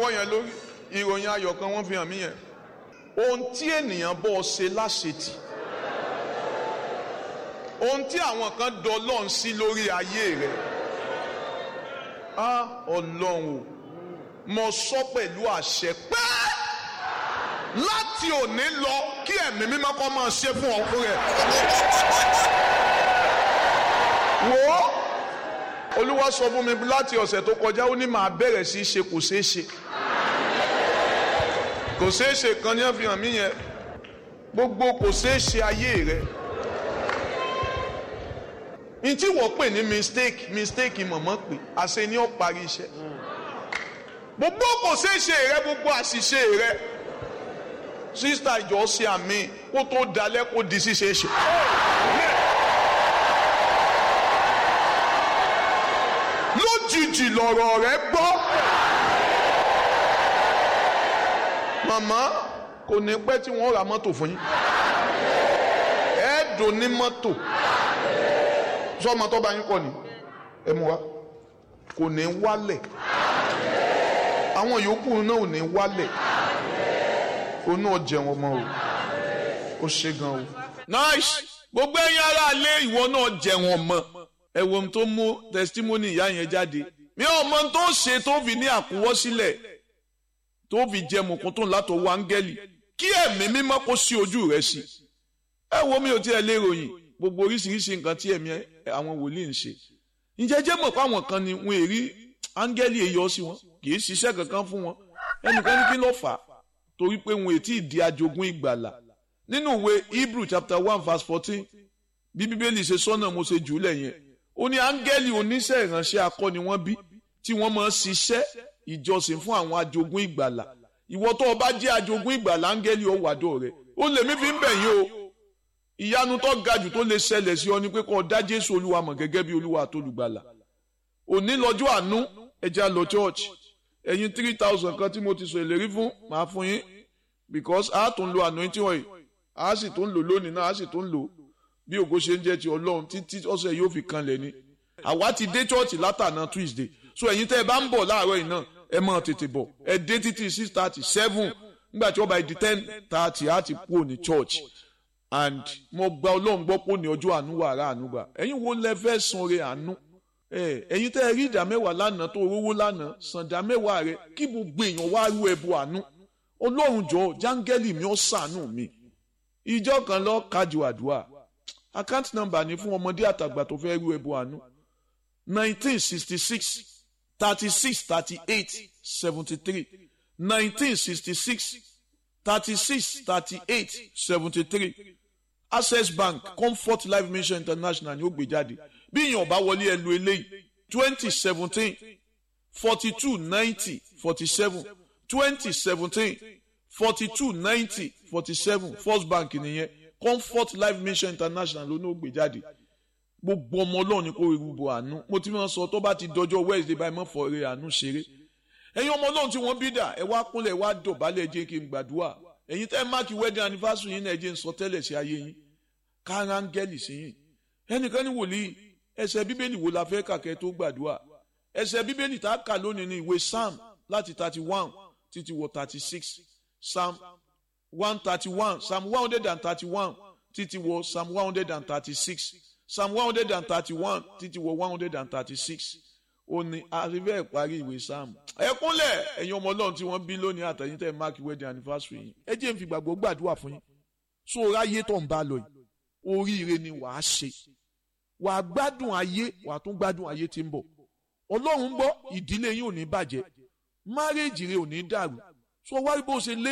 ọwọ́ yẹn lórí ìròyìn ayọ̀ kan wọ́n fi hàn mí yẹn ohun tí ènìyàn bọ́ ṣe láṣetì ohun tí àwọn kan dọlọ́n sí lórí ayé rẹ̀ á ọlọ́run o mo sọ pẹ̀lú àṣẹ pé láti òní lọ kí ẹ̀mí mímọ́ kọ́ máa ṣe fún ọkùnrin rẹ̀. wò ó olúwa sọ fún mi láti ọ̀sẹ̀ tó kọjá ó ní màá bẹ̀rẹ̀ sí í ṣe kò ṣeé ṣe kò ṣeé ṣe kan ní àfihàn mí yẹn gbogbo kò ṣeé ṣe ayé rẹ n tí wọ́n pè ní mistake mistake mọ̀mọ́ pé àṣẹ ni ó parí iṣẹ́ gbogbo kò ṣeé ṣe rẹ gbogbo àṣìṣe rẹ sísítà ìjọ ṣe àmì kó tó dalẹ̀ kó di ṣíṣe ṣe. lójijì lọ̀rọ̀ rẹ gbọ́. màmá kò ní pẹ́ tí wọ́n ra mọ́tò fún yín. ẹ̀ẹ́dùn ní mọ́tò. sọ́mọ tó bá yín kọ́ ni ẹ mú wa kò ní wálẹ̀. àwọn yòókù náà ò ní wálẹ̀. o náà jẹun ọmọ o. ó ṣe gan o. nice gbogbo ẹ̀yin ará ilé ìwọ náà jẹun ọmọ ẹ wo ohun tó mú testimony ìyá yẹn jáde mi ò mọ ohun tó ṣe tó fi ní àkúwọ́sílẹ̀ tó fi jẹ mùkúntún látọwọ́ áńgẹ́lì kí ẹ̀mí mímọ́ kó sí ojú rẹ̀ sí ẹ wo mi ò tiẹ̀ lè ròyìn gbogbo oríṣiríṣi nǹkan tí ẹ̀mí àwọn wòlíì ń ṣe ǹjẹ́ jẹ́ mọ̀ pé àwọn kan ni wọn èrí áńgẹ́lì èyọ sí wọn kì í ṣiṣẹ́ kankan fún wọn ẹnìkan ní kí ló fà á torí pé wọn ètí ìdí ajogún ìgbàlà nínú ìwé Hebrew chapter one verse fourteen bí bíbélì ṣe sọ́nà mo ṣe jù ú lẹ̀ yẹn ó ní áńgẹ́lì oníṣẹ́ ìránṣẹ́ akọni wọ́n bí tí wọ́n máa ń ṣiṣẹ́ ìjọsìn fún àwọn ajogún ìgbàlà ìwọ tó o bá jẹ́ ajogún ìgbàlà áńgẹ́lì ó wàdó rẹ̀ ó lè mí fi ń bẹ̀ yín o ìyanu tó ga jù tó lè ṣẹlẹ̀ sí ọ ni pé kó o dá Jésù Olúwa mọ̀ gẹ́gẹ́ bí Olúwa àtolùgbàlà òní lọ́jọ́ àánú ẹja lọ church ẹ̀yin three thousand kan tí mo ti sọ ìlérí fún màá fún yín because a tún lo anointing oil a sì tún lò lónìí náà a sì tún lò bí ògo ṣe ń jẹ́ ti ọlọ́run títí ọ̀sẹ̀ yóò fi kanlẹ̀ ni àwa ti dé church látàná Tuesday so ẹ̀yin tẹ́ ẹ bá ń bọ̀ láàárọ̀ yìí náà ẹ máa tètè bọ̀ ẹ dé títí six thirty seven nígbà tí wọ́n bá di ten thirty á ti kúrò ní church and mo gba ọlọ́run gbọ́ pò ní ọjọ́ àánú wàrà àánú gbà ẹ̀yin wo lẹ fẹ́ san re àánú ẹ̀yin tẹ́ ẹ rí ìdá mẹ́wàá lánàá tó rówó lánàá san ìdá mẹ́wàá rẹ kí gbogbo èèyàn wá rú ẹbọ àánú ọlọ́run jọ jáńgẹ́lì mi ó ṣàánú mi ìjọ kan lọ kájú àdúrà account number ni fún ọmọdé àtàgbà tó fẹ́ rú ẹbọ àánú nineteen sixty six thirty six thirty eight seventy three nineteen sixty six thirty six thirty eight seventy three access bank comfort life mission international ni ó gbé jáde bí èèyàn bá wọlé ẹ lu eléyìí twenty seventeen forty two ninety forty seven twenty seventeen forty two ninety forty seven first bank nìyẹn comfort life mission international ló ní ó gbé jáde gbogbo ọmọ ọlọ́run ni kò rí gbogbo àánú mo ti máa sọ tó bá ti dọjọ́ wednesday báyìí mọ́ fọ́ eré àánú ṣeré ẹ̀yin ọmọ ọlọ́run tí wọ́n bí dà ẹ wá kúnlẹ̀ wá dọ̀bálẹ̀ jẹ́ kí n gbàdúrà ẹ̀yin tẹ́ máàkì wedding anniversary yín náà ẹ jẹ́ n sọ tẹ́lẹ̀ sí ayé yín kárángẹ́lì sí yín ẹnìkan ní wòlíì ẹsẹ̀ bíbélì wo la fẹ́ kàkẹ́ tó gbàdúrà ẹsẹ̀ bíbélì tá a kà lónìí ní ìwé psalm láti thirty one títí wọ thirty six psalm one thirty one psalm one hundred and thirty one títí wọ psalm one hundred and thirty six psalm one hundred and thirty one títí wọ one hundred and thirty six ó ní àríwẹ̀ ìparí ìwé psalm ẹ kúnlẹ̀ ẹ̀yin ọmọ ọlọ́run tí wọ́n bí lónìí àtẹ̀yìn tẹ̀ mark wedding anniversary yìí ẹ jẹ́ n fi gbàgbọ́ gbàdúrà fún yín so ráyé tó ń bá lọ yìí oríire ni wàá ṣe wàá gbádùn ayé wàá tún gbádùn ayé tí ń bọ̀ ọlọ́run ń bọ̀ ìdílé yín ò ní bàjẹ́ márèèjì rẹ ò ní dàrú so wárí bó ṣe lé.